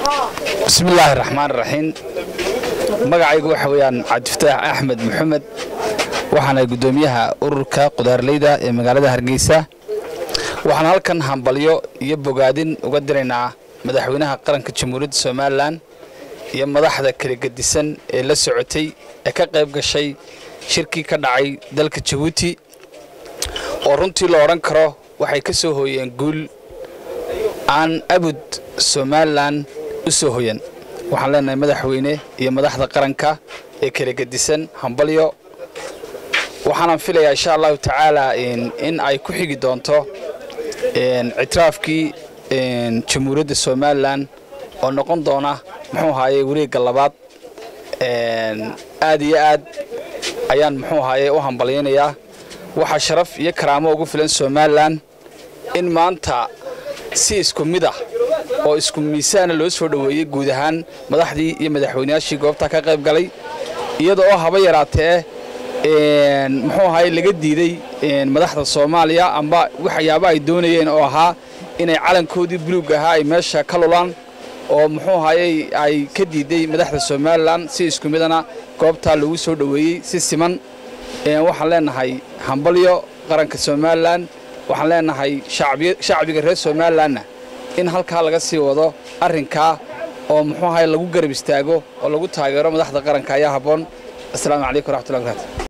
bismi illaahi raxmaan raxiim magacaygu waxa weeyaan cabdifataax axmed maxamed waxaana guddoomiyaha ururka qudaarleyda ee magaalada hargeysa waxaan halkan hambalyo iyo bogaadin uga diraynaa madaxweynaha qaranka jamhuuriyadda somalilan iyo madaxda kala gedisan ee la socotay ee ka qayb gashay shirkii ka dhacay dalka jabuuti oo runtii la odhan karo waxay ka soo hooyeen guul aan abud somalilan u soo hoyan waxaan leenahay madaxweyne iyo madaxda qaranka ee kala gedisan hambalyo waxaanan filayaa insha allahu tacaala in ay ku xigi doonto ictiraafkii jamhuuriyadda somalilan oo noqon doona muxuu ahaaye wareegga labaad aad iyo aad ayaan muxuu ahaaye u hambalyaynayaa waxaa sharaf iyo karaamo ugu filan somalilan in maanta si isku mid ah oo isku miisaana loo soo dhoweeyey guud ahaan madaxdii iyo madaxweynayaashii goobta ka qayb galay iyada oo haba yaraatee muxuu ahaye laga diiday madaxda soomaaliya amba waxyaaba ay doonayeen oo ahaa inay calankoodii buluug ahaa ay meesha ka lulaan oo muxuu ahaye ay ka diiday madaxda somalilan si isku midana goobtaa lagu soo dhoweeyey si siman waxaan leenahay hambalyo qaranka somalilan waxaan leenahay shacbiga reer somalilanna in halkaa laga sii wado arrinkaa oo muxuu ahaye lagu garab istaago oo lagu taageero madaxda qaranka ayaa habboon assalaamu calaykum waraxmatullahi barakaatu